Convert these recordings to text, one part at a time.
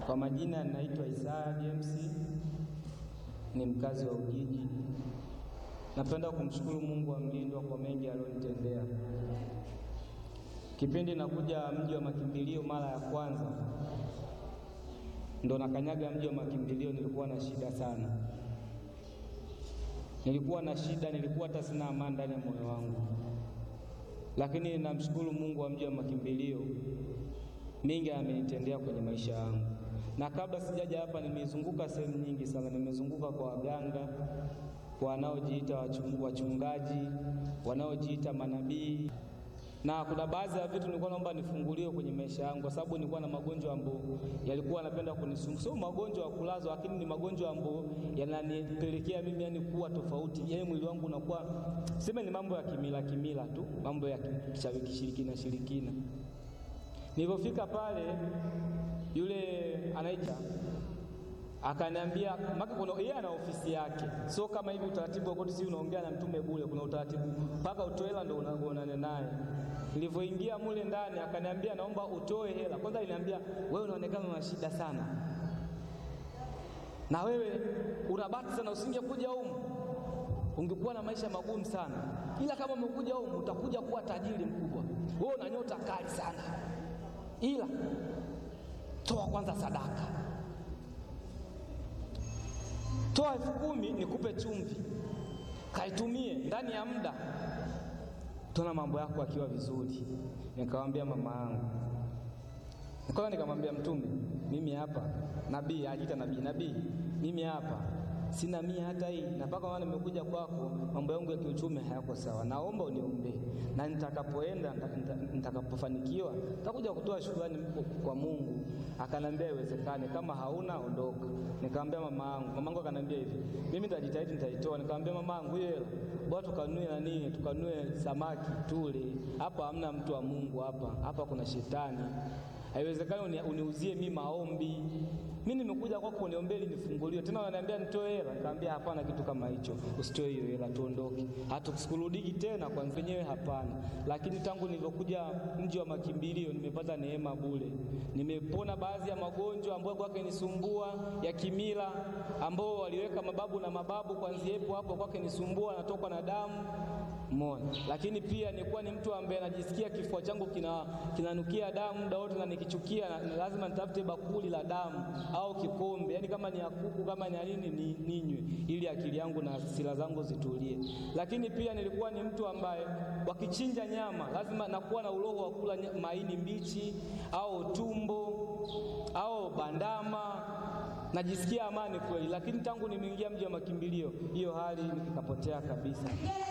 Kwa majina ninaitwa Isaya James, ni mkazi wa Ujiji. Napenda kumshukuru Mungu wa mlindwa kwa mengi aliyonitendea. Kipindi nakuja mji wa makimbilio mara ya kwanza, ndo nakanyaga mji wa makimbilio, nilikuwa na shida sana, nilikuwa na shida, nilikuwa hata sina amani ndani ya moyo wangu, lakini namshukuru Mungu wa mji wa makimbilio, mengi amenitendea kwenye maisha yangu. Na kabla sijaja hapa, nimezunguka sehemu nyingi sana, nimezunguka kwa waganga, kwa wanaojiita wachungaji, wanaojiita manabii na kuna baadhi ya vitu nilikuwa naomba nifunguliwe kwenye maisha yangu, kwa sababu nilikuwa na magonjwa ambayo yalikuwa yanapenda kunisumbua. Sio magonjwa ya kulazwa, lakini ni magonjwa ambayo yananipelekea mimi yani kuwa tofauti, yaani mwili wangu unakuwa sema, ni mambo ya kimila kimila tu, mambo ya kishirikina shirikina. Nilipofika pale, yule anaita akaniambia maka, kuna yeye ana ofisi yake, sio kama hivi utaratibu wa koti, si unaongea na mtume bure. Kuna utaratibu mpaka utoe hela ndio unaonana naye. Nilivyoingia mule ndani, akaniambia naomba utoe hela kwanza. Aliniambia wewe unaonekana una shida sana, na wewe unabati sana, usingekuja humu ungekuwa na maisha magumu sana, ila kama umekuja humu utakuja kuwa tajiri mkubwa. Wewe una nyota kali sana, ila toa kwanza sadaka toa elfu kumi nikupe chumvi, kaitumie ndani ya muda, tuna mambo yako akiwa vizuri. Nikamwambia mama yangu, nikaona, nikamwambia Mtume, mimi hapa nabii, ajiita nabii, nabii, mimi hapa sina mia hata hii, na mpaka maana nimekuja kwako, mambo yangu ya kiuchumi hayako sawa, naomba uniombee, na nitakapoenda nitakapofanikiwa nitakuja kutoa shukrani kwa Mungu. Akanambia iwezekane, kama hauna ondoka. Nikamwambia mama yangu, mama yangu akanambia hivi, mimi nitajitahidi, nitaitoa. Nikamwambia mama yangu, hiyo hela bora tukanue nani, tukanue samaki tule. Hapa hamna mtu wa Mungu, hapa hapa kuna shetani. Haiwezekani uniuzie mimi maombi mimi nimekuja kwako uniombee ili nifunguliwe, tena unaniambia nitoe hela. Nikamwambia hapana, kitu kama hicho usitoe hiyo hela, tuondoke, hatukurudiki tena kwa mwenyewe, hapana. Lakini tangu nilivyokuja mji wa makimbilio nimepata neema bure, nimepona baadhi ya magonjwa ambayo kwake nisumbua ya kimila, ambao waliweka mababu na mababu, kwanzia hapo hapo kwake nisumbua, natokwa na damu Mona. Lakini pia nilikuwa ni mtu ambaye najisikia kifua changu kina kinanukia damu muda wote, na nikichukia na lazima nitafute bakuli la damu au kikombe, yaani kama ni ya kuku kama ni nini ni ninywe, ili akili yangu na hasira zangu zitulie. Lakini pia nilikuwa ni mtu ambaye wakichinja nyama lazima nakuwa na uroho wa kula maini mbichi au tumbo au bandama najisikia amani kweli. Lakini tangu nimeingia mji wa makimbilio hiyo hali ikapotea kabisa.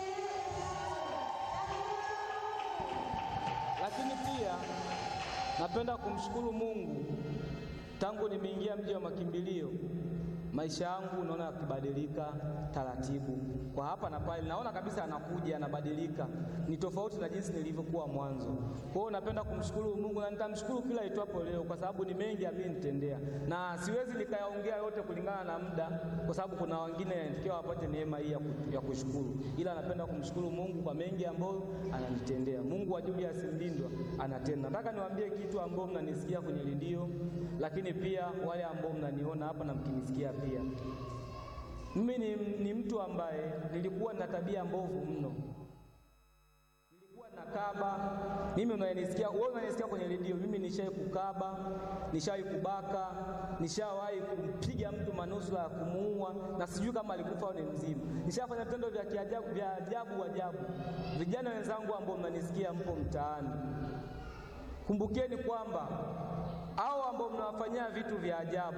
Lakini pia napenda kumshukuru Mungu, tangu nimeingia mji wa makimbilio maisha yangu naona yakibadilika taratibu, kwa hapa na pale, naona kabisa anakuja anabadilika, ni tofauti na jinsi nilivyokuwa mwanzo. Kwa hiyo napenda kumshukuru Mungu na nitamshukuru kila itwapo leo, kwa sababu ni mengi amenitendea, na siwezi nikayaongea yote kulingana na muda, kwa sababu kuna wengine yanatakiwa wapate neema hii ya kushukuru, ila napenda kumshukuru Mungu kwa mengi ambayo ananitendea. Mungu wa Julius Mlindwa anatenda. Nataka niwaambie kitu ambao mnanisikia kwenye redio, lakini pia wale ambao mnaniona hapa na mkinisikia pia mimi ni, ni mtu ambaye nilikuwa na tabia mbovu mno, nilikuwa nakaba. Mimi unanisikia wewe, unanisikia kwenye redio, mimi nishawahi kukaba, nishawahi kubaka, nishawahi kumpiga mtu manusura ya kumuua, na sijui kama alikufa au ni mzima. Nishafanya vitendo vya kiajabu vya ajabu ajabu. Vijana wenzangu ambao mnanisikia, mpo mtaani, kumbukeni kwamba hao ambao mnawafanyia vitu vya ajabu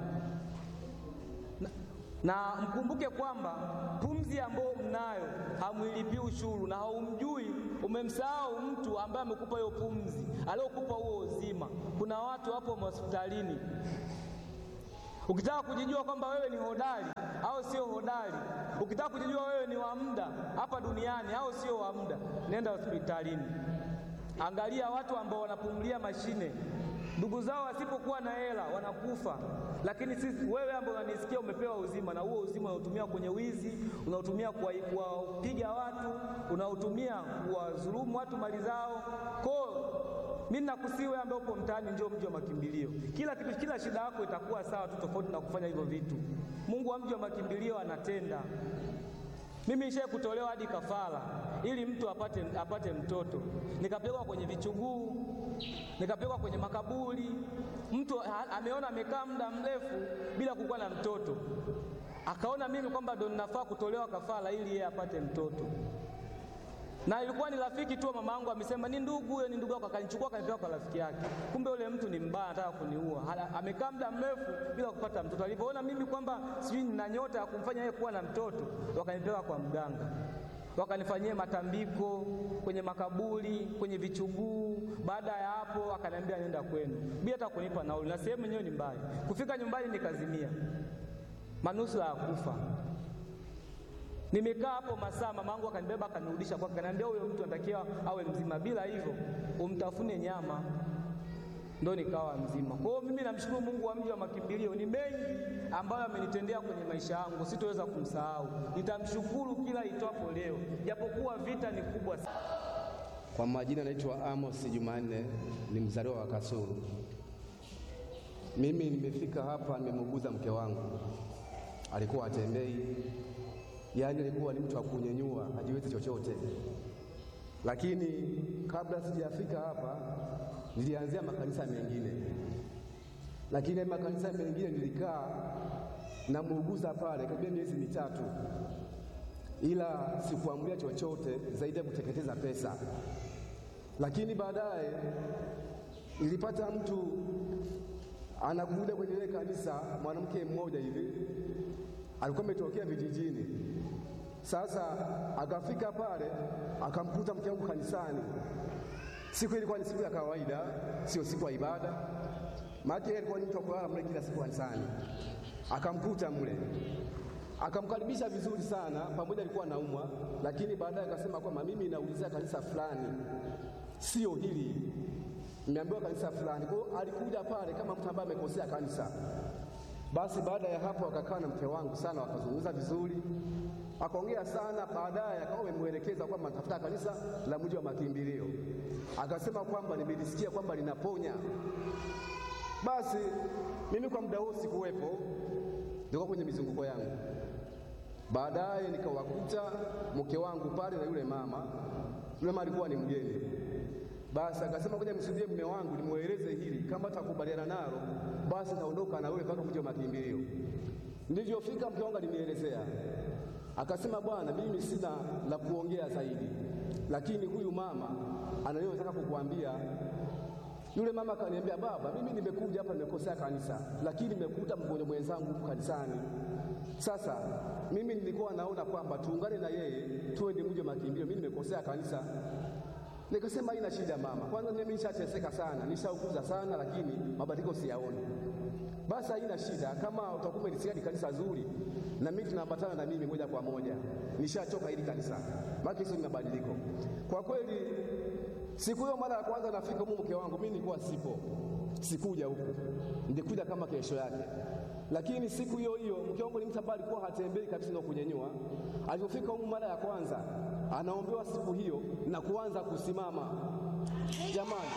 na, na mkumbuke kwamba pumzi ambayo mnayo hamwilipii ushuru, na haumjui, umemsahau mtu ambaye amekupa hiyo pumzi, aliyokupa huo uzima. Kuna watu hapo hospitalini, ukitaka kujijua kwamba wewe ni hodari au sio hodari, ukitaka kujijua wewe ni wa muda hapa duniani au sio wa muda, nenda hospitalini, angalia watu ambao wanapumulia mashine ndugu zao wasipokuwa na hela wanakufa, lakini sisi, wewe ambaye unanisikia, umepewa uzima, na huo uzima unautumia kwenye wizi, unautumia kuwapiga watu, unautumia kuwadhulumu watu mali zao. Kwa mimi nakusihi wewe ambaye upo mtaani, njoo mji wa makimbilio. Kila kitu, kila shida yako itakuwa sawa tu, tofauti na kufanya hivyo vitu. Mungu wa mji wa makimbilio anatenda. Mimi nishaye kutolewa hadi kafara ili mtu apate, apate mtoto, nikapelekwa kwenye vichuguu, nikapelekwa kwenye makaburi. Mtu ha, ameona amekaa muda mrefu bila kukuwa na mtoto, akaona mimi kwamba ndo ninafaa kutolewa kafara ili yeye apate mtoto na ilikuwa ni rafiki tu mama yangu, amesema ni ndugu huyo, ni ndugu yako, akanichukua akanipeleka kwa rafiki yake. Kumbe yule mtu ni mbaya, anataka kuniua. Amekaa muda mrefu bila kupata mtoto. Alipoona mimi kwamba sijui nina nyota ya kumfanya yeye kuwa na mtoto, wakanipeleka kwa mganga, wakanifanyia matambiko kwenye makaburi, kwenye vichuguu. Baada ya hapo, akaniambia nenda kwenu bila hata kunipa nauli, na sehemu yenyewe ni mbaya. Kufika nyumbani nikazimia, manusura ya kufa. Nimekaa hapo masaa, mamangu akanibeba akanirudisha kwake, akaniambia huyo mtu anatakiwa awe mzima, bila hivyo umtafune nyama. Ndo nikawa mzima. Kwa hiyo mimi namshukuru Mungu wa mji wa makimbilio, ni mengi ambayo amenitendea kwenye maisha yangu, sitoweza kumsahau. Nitamshukuru kila itwapo leo, japokuwa vita ni kubwa sana. Kwa majina naitwa Amos Jumanne, ni mzaliwa wa Kasulu. Mimi nimefika hapa, nimemuuguza mke wangu, alikuwa atembei yaani alikuwa ni mtu wa kunyenyua, hajiwezi chochote. Lakini kabla sijafika hapa, nilianzia makanisa mengine, lakini makanisa mengine nilikaa na muuguza pale karibia miezi mitatu, ila sikuamulia chochote zaidi ya kuteketeza pesa. Lakini baadaye nilipata mtu anakuja kwenye ile kanisa, mwanamke mmoja hivi alikuwa ametokea vijijini. Sasa akafika pale akamkuta mke wangu kanisani. Siku ilikuwa ni siku ya kawaida, sio siku ya ibada, maana yeye alikuwa ni mtu wa kulala mle kila siku kanisani. Akamkuta mle, akamkaribisha vizuri sana, pamoja alikuwa anaumwa, lakini baadaye akasema kwamba mimi naulizia kanisa fulani, sio hili, nimeambiwa kanisa fulani. Kwa hiyo alikuja pale kama mtu ambaye amekosea kanisa. Basi baada ya hapo akakaa na mke wangu sana, wakazungumza vizuri, akaongea sana. Baadaye akawa amemwelekeza kwamba natafuta kanisa la mji wa makimbilio, akasema kwamba nimelisikia kwamba linaponya. Basi mimi kwa muda huo sikuwepo, nilikuwa kwenye mizunguko yangu. Baadaye nikawakuta mke wangu pale na yule mama. Yule mama alikuwa ni mgeni. Basi akasema ngoja msudie mume wangu nimweleze hili, kama atakubaliana nalo basi naondoka na wewe mpaka mji wa makimbilio. Nilivyofika mke wangu alinielezea, akasema, bwana, mimi sina la kuongea zaidi, lakini huyu mama anayotaka kukuambia. Yule mama akaniambia, baba, mimi nimekuja hapa nimekosea kanisa, lakini nimekuta mgonjwa mwenzangu huku kanisani. Sasa mimi nilikuwa naona kwamba tuungane na yeye tuende mji wa makimbilio, mimi nimekosea kanisa. Nikasema haina shida mama, kwanza mimi nishateseka sana, nishaukuza sana, lakini mabadiliko siyaoni. Basi haina shida, kama utakuwa umelisikia ni kanisa zuri, na mimi tunaambatana na mimi moja kwa moja, nishachoka hili kanisa, maana hizo ni mabadiliko kwa kweli. Siku hiyo mara ya kwanza nafika huko, mke wangu mimi nilikuwa sipo, sikuja huku, nilikuja kama kesho yake. Lakini siku hiyo hiyo mke wangu ni mtu ambaye alikuwa hatembei kabisa na kunyenyua. Alipofika huko mara ya kwanza, anaombewa siku hiyo na kuanza kusimama. Jamani,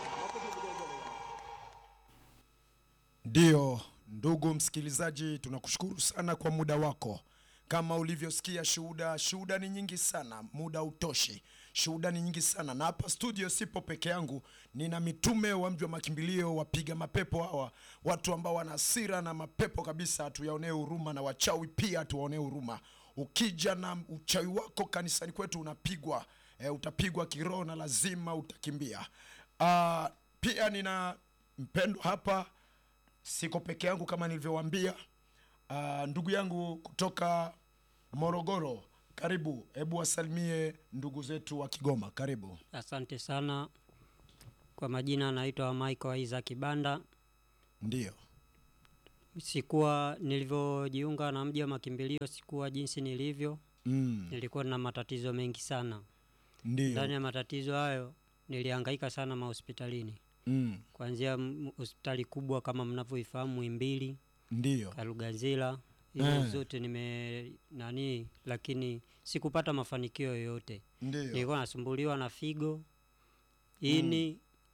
Ndiyo, ndugu msikilizaji, tunakushukuru sana kwa muda wako. Kama ulivyosikia shuhuda, shuhuda ni nyingi sana, muda utoshi. Shuhuda ni nyingi sana, na hapa studio sipo peke yangu, nina mitume wa mji wa makimbilio, wapiga mapepo hawa, watu ambao wana hasira na mapepo kabisa, tuyaonee huruma, na wachawi pia tuwaonee huruma. Ukija na uchawi wako kanisani kwetu unapigwa, e, utapigwa kiroho na lazima utakimbia. Ah, pia nina mpendwa hapa siko peke yangu kama nilivyowaambia. Uh, ndugu yangu kutoka Morogoro, karibu. Hebu wasalimie ndugu zetu wa Kigoma, karibu. Asante sana. Kwa majina naitwa Michael Isaac Banda. Ndiyo, Sikuwa nilivyojiunga na mji wa makimbilio, sikuwa jinsi nilivyo. mm, Nilikuwa na matatizo mengi sana. ndiyo, Ndani ya matatizo hayo nilihangaika sana mahospitalini, mm, kuanzia m- hospitali kubwa kama mnavyoifahamu Muhimbili, ndiyo, Kalugazila, hizo Eh. zote nime nani, lakini sikupata mafanikio yoyote. ndiyo, Nilikuwa nasumbuliwa na figo, ini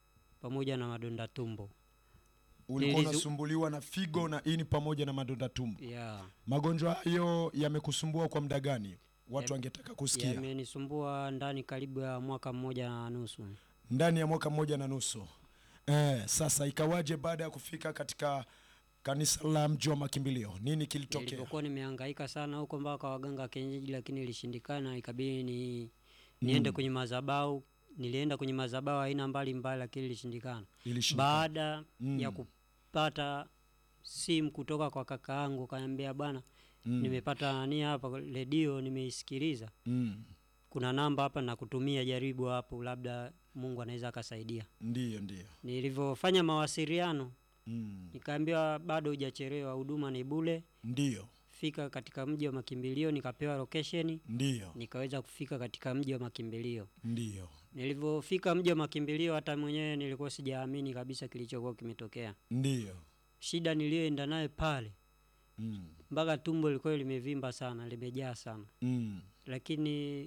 pamoja na madonda tumbo. ulikuwa Nilizu- unasumbuliwa na figo na ini pamoja na madonda tumbo Yeah. magonjwa hayo yamekusumbua kwa muda gani watu Yam- wangetaka kusikia Yamenisumbua ndani karibu ya mwaka mmoja na nusu. ndani ya mwaka mmoja na nusu eh, sasa ikawaje baada ya kufika katika kanisa la mji wa makimbilio nini kilitokea Nilipokuwa nimehangaika sana huko mpaka waganga kienyeji, lakini ilishindikana, ikabidi ni niende kwenye madhabahu. Nilienda kwenye madhabahu aina mbalimbali, lakini ilishindikana. Ilishindikana. Baada ya kupata simu kutoka kwa kaka yangu, kaniambia bwana, nimepata nani hapa redio, nimeisikiliza, mm. kuna namba hapa na kutumia, jaribu hapo, labda Mungu anaweza akasaidia. ndiyo ndiyo Nilivyofanya mawasiliano, mm. nikaambiwa bado hujachelewa, huduma ni bule ndiyo fika katika mji wa makimbilio, nikapewa location, ndiyo nikaweza kufika katika mji wa makimbilio. ndiyo Nilivyofika mji wa makimbilio, hata mwenyewe nilikuwa sijaamini kabisa kilichokuwa kimetokea. ndiyo Shida niliyoenda naye pale, mm. mpaka tumbo lilikuwa limevimba sana, limejaa sana, mm. lakini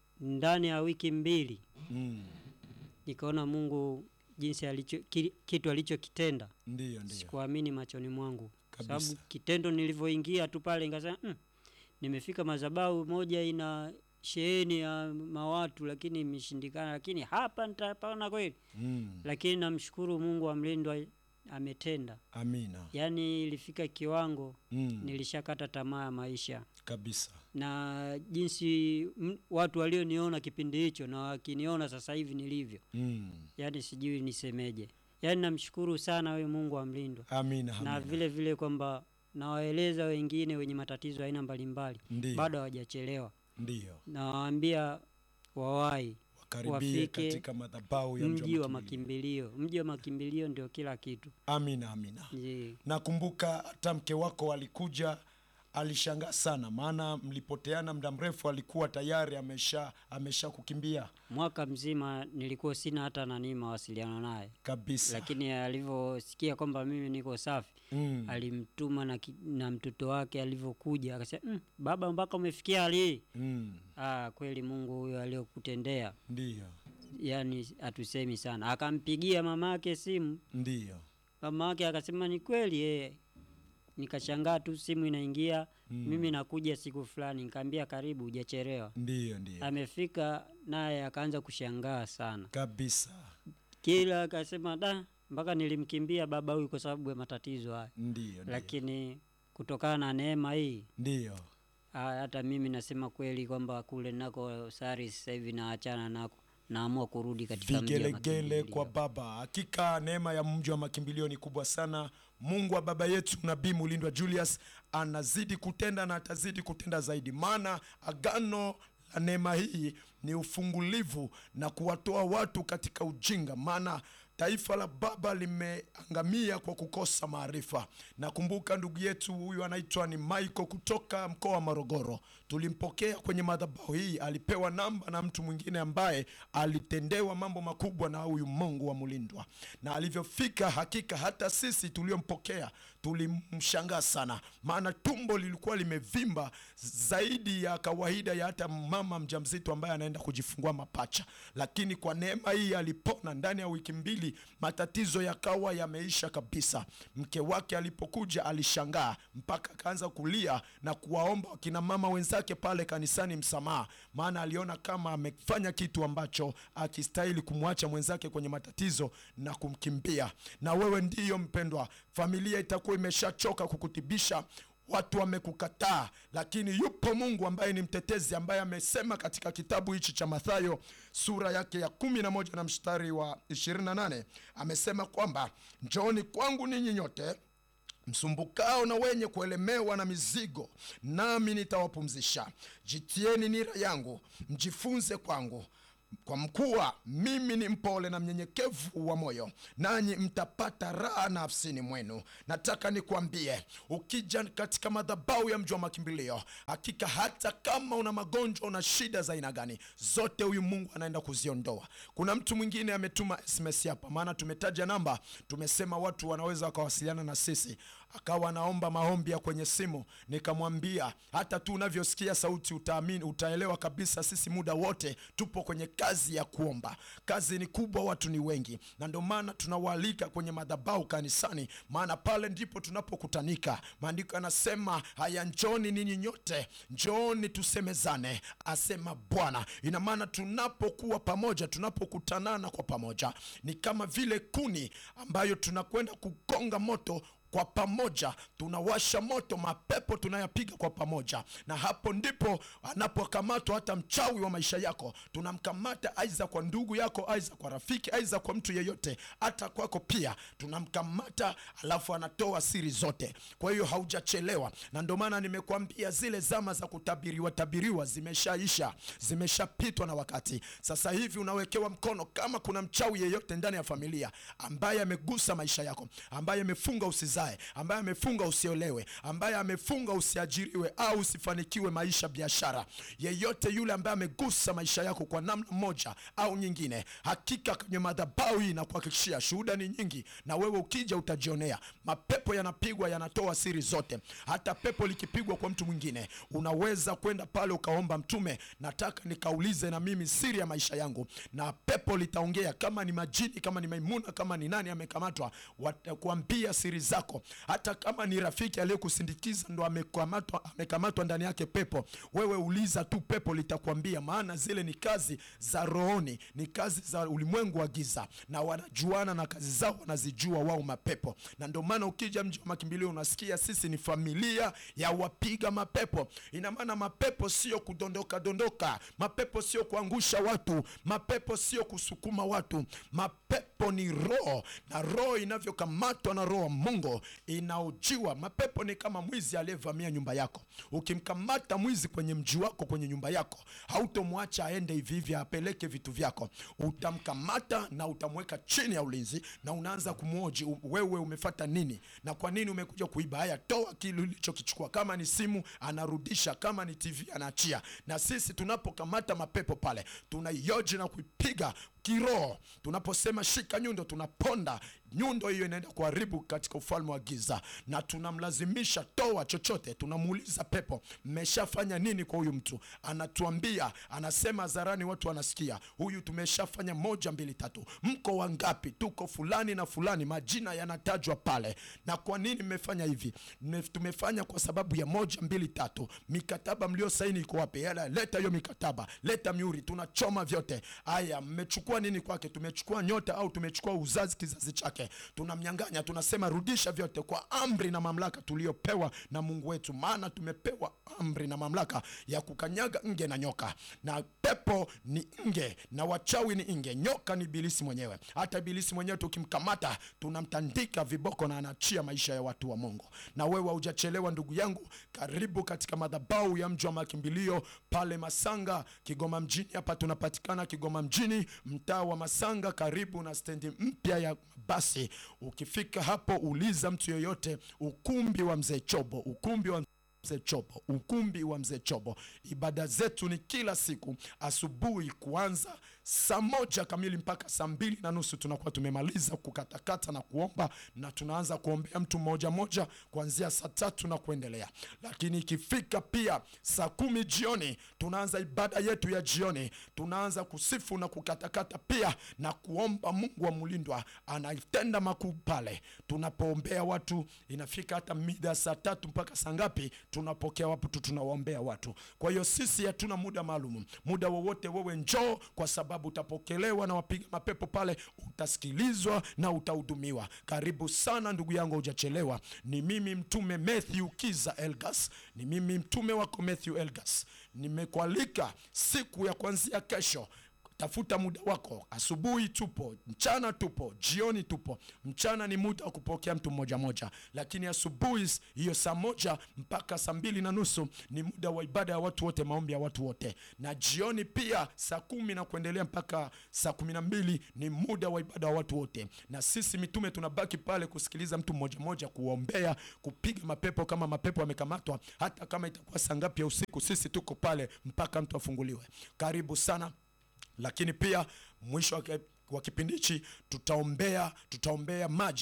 ndani ya wiki mbili mm. nikaona Mungu jinsi alicho, ki, kitu alichokitenda ndiyo ndiyo sikuamini machoni mwangu, kwa Kabisa. sababu kitendo nilivyoingia tu pale nikasema mm, nimefika madhabahu moja ina sheheni ya mawatu, lakini imeshindikana, lakini hapa nitapana kweli. mm. Lakini namshukuru Mungu amlindwa, ametenda. amina Yaani ilifika kiwango mm. nilishakata tamaa ya maisha kabisa na jinsi m, watu walioniona kipindi hicho na wakiniona sasa hivi nilivyo, mm. yaani sijui nisemeje. Yaani namshukuru sana wewe Mungu amlindwa amina na amina vile vile kwamba nawaeleza wengine wenye matatizo aina mbalimbali Ndiyo. bado hawajachelewa, ndiyo nawaambia wawahi wakaribie wafike katika madhabahu ya mji wa makimbilio. makimbilio. Mji wa makimbilio ndio kila kitu. amina amina Je, nakumbuka hata mke wako alikuja alishangaa sana maana mlipoteana muda mrefu alikuwa tayari amesha amesha kukimbia mwaka mzima nilikuwa sina hata nani mawasiliano naye, kabisa lakini alivyosikia kwamba mimi niko safi mm. alimtuma na, ki- na mtoto wake alivyokuja akasema mm, baba mpaka umefikia hali hii mm. ah, kweli Mungu huyo aliyokutendea ndiyo yani hatusemi sana. Akampigia mama yake simu, ndiyo mama yake akasema ni kweli eh. Nikashangaa tu simu inaingia mimi nakuja siku fulani, nikaambia karibu, hujachelewa. ndiyo ndiyo Amefika naye akaanza kushangaa sana, kabisa kila akasema da, mpaka nilimkimbia baba huyu kwa sababu ya matatizo haya, ndiyo ndiyo lakini kutokana na neema hii ndiyo ah, hata mimi nasema kweli kwamba kule nako sari sasa hivi naachana nako, naamua kurudi katika mji wa vigelegele makimbilio. kwa baba hakika neema ya mji wa makimbilio ni kubwa sana mungu wa baba yetu nabii mulindwa julius anazidi kutenda na atazidi kutenda zaidi maana agano la neema hii ni ufungulivu na kuwatoa watu katika ujinga maana taifa la baba limeangamia kwa kukosa maarifa nakumbuka ndugu yetu huyu anaitwa ni michael kutoka mkoa wa morogoro tulimpokea kwenye madhabahu hii alipewa namba na mtu mwingine ambaye alitendewa mambo makubwa na huyu mungu wa mulindwa na alivyofika hakika hata sisi tuliompokea tulimshangaa sana maana tumbo lilikuwa limevimba zaidi ya kawaida ya hata mama mjamzito ambaye anaenda kujifungua mapacha lakini kwa neema hii alipona ndani ya wiki mbili matatizo yakawa yameisha kabisa mke wake alipokuja alishangaa mpaka akaanza kulia na kuwaomba wakina mama wenzake pale kanisani msamaha maana aliona kama amefanya kitu ambacho akistahili kumwacha mwenzake kwenye matatizo na kumkimbia na wewe ndiyo mpendwa familia itakuwa imeshachoka kukutibisha watu wamekukataa lakini yupo mungu ambaye ni mtetezi ambaye amesema katika kitabu hichi cha mathayo sura yake ya kumi na moja na mstari wa 28 amesema kwamba njooni kwangu ninyi nyote msumbukao na wenye kuelemewa na mizigo nami nitawapumzisha jitieni nira yangu mjifunze kwangu kwa mkuwa mimi ni mpole na mnyenyekevu wa moyo nanyi mtapata raha nafsini mwenu nataka nikwambie ukija katika madhabau ya mji wa makimbilio hakika hata kama una magonjwa una shida za aina gani zote huyu mungu anaenda kuziondoa kuna mtu mwingine ametuma sms hapa maana tumetaja namba tumesema watu wanaweza wakawasiliana na sisi akawa anaomba maombi ya kwenye simu nikamwambia hata tu unavyosikia sauti utaamini utaelewa kabisa sisi muda wote tupo kwenye kazi kazi ya kuomba. Kazi ni kubwa, watu ni wengi, na ndio maana tunawaalika kwenye madhabahu kanisani, maana pale ndipo tunapokutanika. Maandiko yanasema haya, njoni ninyi nyote, njooni tusemezane, asema Bwana. Ina maana tunapokuwa pamoja, tunapokutanana kwa pamoja, ni kama vile kuni ambayo tunakwenda kugonga moto kwa pamoja tunawasha moto, mapepo tunayapiga kwa pamoja, na hapo ndipo anapokamatwa hata mchawi wa maisha yako. Tunamkamata aiza kwa ndugu yako, aiza kwa rafiki, aiza kwa mtu yeyote, hata kwako pia tunamkamata, alafu anatoa siri zote. Kwa hiyo haujachelewa, na ndio maana nimekuambia zile zama za kutabiriwa tabiriwa zimeshaisha, zimeshapitwa na wakati. Sasa hivi unawekewa mkono. Kama kuna mchawi yeyote ndani ya familia ambaye amegusa maisha yako, ambaye amefunga usizae, ambaye amefunga usiolewe, ambaye amefunga usiajiriwe au usifanikiwe maisha, biashara, yeyote yule ambaye amegusa maisha yako kwa namna moja au nyingine, hakika kwenye madhabahu hii nakuhakikishia, shuhuda ni nyingi, na wewe ukija utajionea. Mapepo yanapigwa, yanatoa siri zote. Hata pepo likipigwa kwa mtu mwingine, unaweza kwenda pale ukaomba, Mtume, nataka nikaulize na mimi siri ya maisha yangu, na pepo litaongea. Kama ni majini, kama ni Maimuna, kama ni nani amekamatwa, watakuambia siri zako. Hata kama ni rafiki aliyekusindikiza ndo amekamatwa, amekamatwa ndani yake pepo, wewe uliza tu, pepo litakwambia, maana zile ni kazi za rohoni, ni kazi za ulimwengu wa giza, na wanajuana na kazi zao wanazijua wao mapepo. Na ndio maana ukija mji wa makimbilio unasikia sisi ni familia ya wapiga mapepo. Ina maana mapepo sio kudondoka dondoka, mapepo sio kuangusha watu, mapepo sio kusukuma watu, mapepo ni roho, na roho inavyokamatwa na roho wa Mungu inaojiwa. Mapepo ni kama mwizi aliyevamia nyumba yako. Ukimkamata mwizi kwenye mji wako, kwenye nyumba yako, hautomwacha aende hivi hivi apeleke vitu vyako. Utamkamata na utamweka chini ya ulinzi, na unaanza kumwoji, u- wewe umefata nini na kwa nini umekuja kuiba? Haya, toa kile ulichokichukua. Kama ni simu anarudisha, kama ni TV anaachia. Na sisi tunapokamata mapepo pale, tunaioji na kuipiga kiroho. Tunaposema shika nyundo, tunaponda nyundo hiyo, inaenda kuharibu katika ufalme wa giza, na tunamlazimisha toa chochote. Tunamuuliza pepo, mmeshafanya nini kwa huyu mtu? Anatuambia, anasema hadharani, watu wanasikia, huyu tumeshafanya moja, mbili, tatu. Mko wangapi? Tuko fulani na fulani, majina yanatajwa pale. Na kwa nini mmefanya hivi? Mme- Tumefanya kwa sababu ya moja, mbili, tatu. Mikataba mlio saini iko wapi? Yala, leta hiyo mikataba, leta miuri, tunachoma vyote. Aya, mmechukua nini kwake? Tumechukua nyota au tumechukua uzazi, kizazi chake, tunamnyang'anya. Tunasema rudisha vyote kwa amri na mamlaka tuliopewa na Mungu wetu, maana tumepewa amri na mamlaka ya kukanyaga nge na nyoka, na pepo ni nge na wachawi ni nge, nyoka ni ibilisi mwenyewe. Hata ibilisi mwenyewe tukimkamata, tunamtandika viboko na anaachia maisha ya watu wa Mungu. Na wewe haujachelewa ndugu yangu, karibu katika madhabahu ya mji wa makimbilio pale Masanga, Kigoma mjini. Hapa tunapatikana Kigoma mjini, mtaa wa Masanga, karibu na stendi mpya ya basi. Ukifika hapo, uliza mtu yoyote, ukumbi wa mzee Chobo, ukumbi wa mzee Chobo, ukumbi wa mzee Chobo. Ibada zetu ni kila siku asubuhi kuanza saa moja kamili mpaka saa mbili na nusu tunakuwa tumemaliza kukatakata na kuomba, na tunaanza kuombea mtu mmoja moja kuanzia saa tatu na kuendelea. Lakini ikifika pia saa kumi jioni tunaanza ibada yetu ya jioni, tunaanza kusifu na kukatakata pia na kuomba. Mungu wa mlindwa anatenda makuu pale tunapoombea watu. Inafika hata mida saa tatu mpaka saa ngapi, tunapokea watu, tunawaombea watu. Kwa hiyo sisi hatuna muda maalum, muda wowote wewe njoo, kwa sababu utapokelewa na wapiga mapepo pale, utasikilizwa na utahudumiwa. Karibu sana ndugu yangu, hujachelewa. Ni mimi mtume Matthew Kiza Elgas, ni mimi mtume wako Matthew Elgas. Nimekualika siku ya kuanzia kesho tafuta muda wako. Asubuhi tupo, mchana tupo, jioni tupo. Mchana ni muda wa kupokea mtu mmoja moja, lakini asubuhi hiyo saa moja mpaka saa mbili na nusu ni muda wa ibada ya watu wote, maombi ya watu wote, na jioni pia saa kumi na kuendelea mpaka saa kumi na mbili ni muda wa ibada ya watu wote, na sisi mitume tunabaki pale kusikiliza mtu mmoja moja, kuombea, kupiga mapepo kama mapepo yamekamatwa, hata kama itakuwa saa ngapi ya usiku, sisi tuko pale mpaka mtu afunguliwe. Karibu sana lakini pia mwisho wa ki- wa kipindi hichi tutaombea tutaombea maji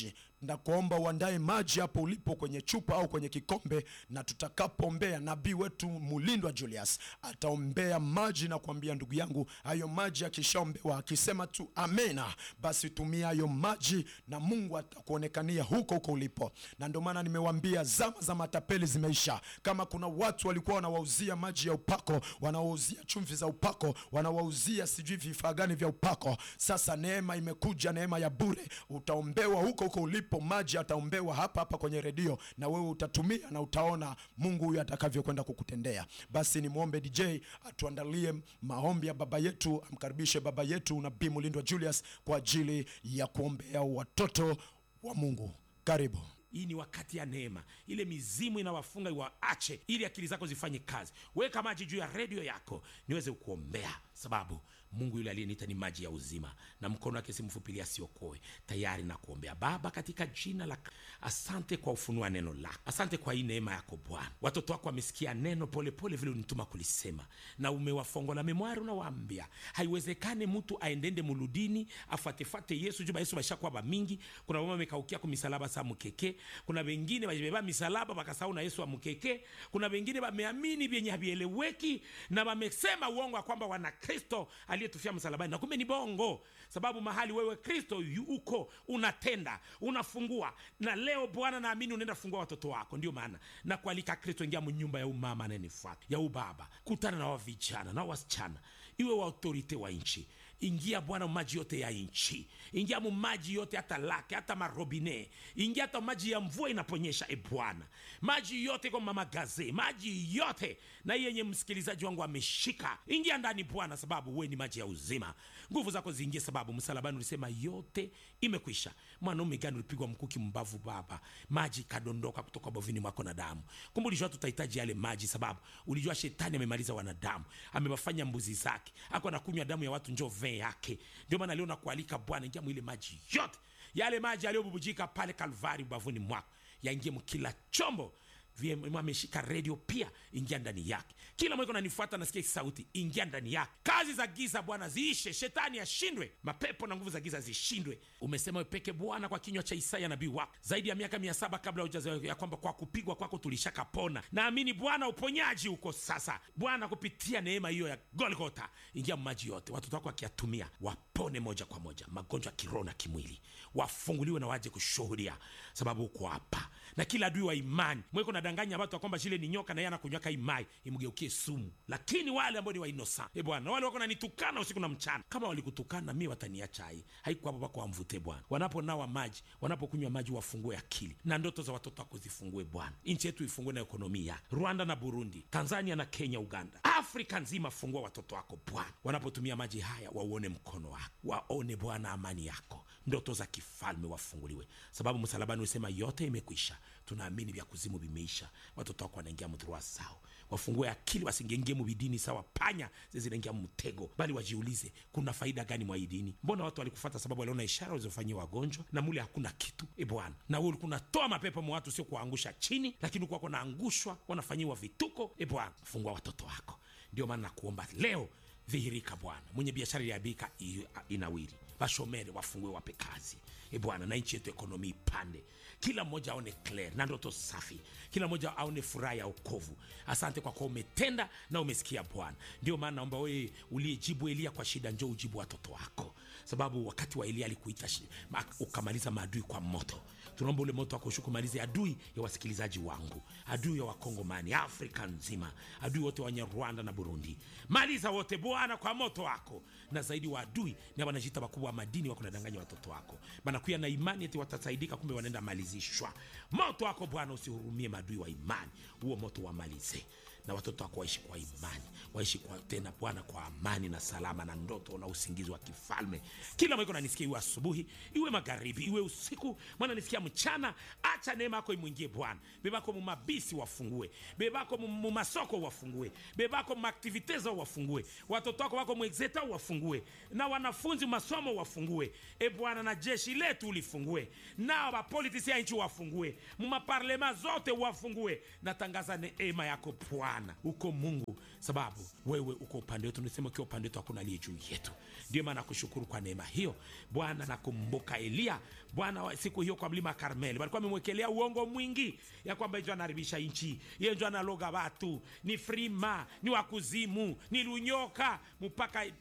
ndakuomba uandae maji hapo ulipo kwenye chupa au kwenye kikombe, na tutakapoombea nabii wetu Mulindwa Julius ataombea maji na kuambia ndugu yangu, hayo maji akishaombewa akisema tu amena, basi tumia hayo maji na Mungu atakuonekania huko huko ulipo. Na ndio maana nimewambia zama za matapeli zimeisha. Kama kuna watu walikuwa wanawauzia maji ya upako, wanawauzia chumvi za upako, wanawauzia sijui vifaa gani vya upako, sasa neema imekuja, neema ya bure. Utaombewa huko huko ulipo, maji ataombewa hapa hapa kwenye redio, na wewe utatumia na utaona Mungu huyu atakavyokwenda kukutendea. Basi nimwombe DJ atuandalie maombi ya baba yetu, amkaribishe baba yetu Nabii Mulindwa Julius kwa ajili ya kuombea watoto wa Mungu. Karibu. hii ni wakati ya neema ile mizimu inawafunga iwaache ili akili zako zifanye kazi weka maji juu ya redio yako niweze kuombea sababu mungu yule aliyeniita ni maji ya uzima na mkono wake simfupilia asiokoe tayari na kuombea baba katika jina la asante kwa ufunua neno lako asante kwa hii neema yako bwana watoto wako wamesikia neno polepole vile unituma kulisema na umewafongola memwari unawaambia haiwezekane mtu aendende muludini afuatefate yesu juba yesu bashakuwa bamingi kuna mama amekaukia ku misalaba sa mukeke kuna wengine bajibeba misalaba bakasahau na yesu wa mukeke kuna wengine bameamini vyenye havieleweki na bamesema uongo ya kwamba wana kristo aliyetufia msalabani na kumbe ni bongo sababu mahali wewe kristo yu- uko unatenda unafungua na leo bwana naamini unaenda fungua watoto wako ndio maana na kualika kristo ingia mnyumba ya umama anayenifuata ya ubaba kutana na wavijana na wasichana iwe wa autorite wa nchi ingia bwana maji yote ya nchi ingia mu maji yote hata lake hata marobine ingia hata maji ya mvua inaponyesha e bwana maji yote kwa mamagaze maji yote na hii yenye msikilizaji wangu ameshika ingia ndani bwana sababu we ni maji ya uzima nguvu zako ziingie sababu msalabani ulisema yote imekwisha mwanaume gani ulipigwa mkuki mbavu baba maji ikadondoka kutoka bovini mwako na damu kumbe ulijua tutahitaji yale maji sababu ulijua shetani amemaliza wanadamu amewafanya mbuzi zake ako anakunywa damu ya watu njo vee yake ndio maana leo nakualika bwana ingia mwile maji yote yale maji yaliyobubujika pale kalvari ubavuni mwako yaingie mkila chombo VM ameshika redio pia ingia ndani yake kila mweko nanifuata nasikia hii sauti ingia ndani yake kazi za giza bwana ziishe shetani ashindwe mapepo na nguvu za giza zishindwe umesema wepeke bwana kwa kinywa cha isaya nabii wako zaidi ya miaka mia saba kabla hujazaliwa ya kwamba kwa kupigwa kwako tulishakapona naamini bwana uponyaji uko sasa bwana kupitia neema hiyo ya golgota ingia maji yote watoto wako wakiyatumia wapone moja kwa moja magonjwa ya kiroho na kimwili wafunguliwe na waje kushuhudia sababu uko hapa na kila adui wa imani mweko nadanganya watu ya kwamba shile ni nyoka na yeye anakunywaka imai imgeukie sumu lakini wale ambao ni wainosa e bwana wale wako nanitukana usiku na mchana kama walikutukana mi wataniacha hai haiko hapo pako wamvute bwana wanaponawa maji wanapokunywa maji wafungue akili na ndoto za watoto wako zifungue bwana nchi yetu ifungue na ekonomia rwanda na burundi tanzania na kenya uganda afrika nzima fungua watoto wako bwana wanapotumia maji haya wauone mkono wako waone bwana amani yako ndoto za kifalme wafunguliwe sababu msalabani usema yote imekwisha tunaamini vya kuzimu vimeisha watoto wako wanaingia mdhurua sao wafungue akili wasingengie mubidini sawa panya zinaingia mtego bali wajiulize kuna faida gani mwa hii dini mbona watu walikufata sababu waliona ishara walizofanyia wagonjwa na mule hakuna kitu e bwana na wewe ulikuwa unatoa mapepo mwa watu sio kuwaangusha chini lakini ulikuwa wanaangushwa wanafanyiwa vituko e bwana fungua watoto wako ndio maana nakuomba leo dhihirika bwana mwenye biashara iliabika inawiri bashomere wafungue wape kazi e bwana na nchi yetu ekonomi ipande kila mmoja aone clear na ndoto safi kila mmoja aone furaha ya okovu asante kwa kuwa umetenda na umesikia bwana ndio maana naomba wewe uliyejibu elia kwa shida njo ujibu watoto wako sababu wakati wa elia alikuita shi- ma- ukamaliza maadui kwa moto tunaomba ule moto wako ushuke umalize adui ya wasikilizaji wangu adui ya wakongomani afrika nzima adui wote wenye rwanda na burundi maliza wote bwana kwa moto wako na zaidi wa adui na wanajiita wakubwa wa madini wako nadanganya watoto wako banakuya na imani eti watasaidika kumbe wanaenda malizishwa moto wako bwana usihurumie madui wa imani huo moto wamalize na watoto wako waishi kwa imani waishi kwa tena bwana kwa amani na salama na ndoto na usingizi wa kifalme kila mweko nanisikia iwe asubuhi iwe magharibi iwe usiku mwana nisikia mchana acha neema yako imwingie bwana bebako mumabisi wafungue bebako mu- mumasoko wafungue bebako mumaktivite zao wafungue watoto wako wako mwexeta wafungue na wanafunzi masomo wafungue e bwana na jeshi letu ulifungue nao bapolitisi ya nchi wafungue mumaparlema zote wafungue natangaza neema yako bwana bwana uko mungu sababu wewe uko upande wetu nisema ukiwa upande wetu hakuna aliye juu yetu ndio maana nakushukuru kwa neema hiyo bwana nakumbuka eliya bwana wa- siku hiyo kwa mlima karmeli walikuwa amemwekelea uongo mwingi ya kwamba njo anaharibisha nchi ye njo analoga watu ni frima ni wakuzimu ni lunyoka mpaka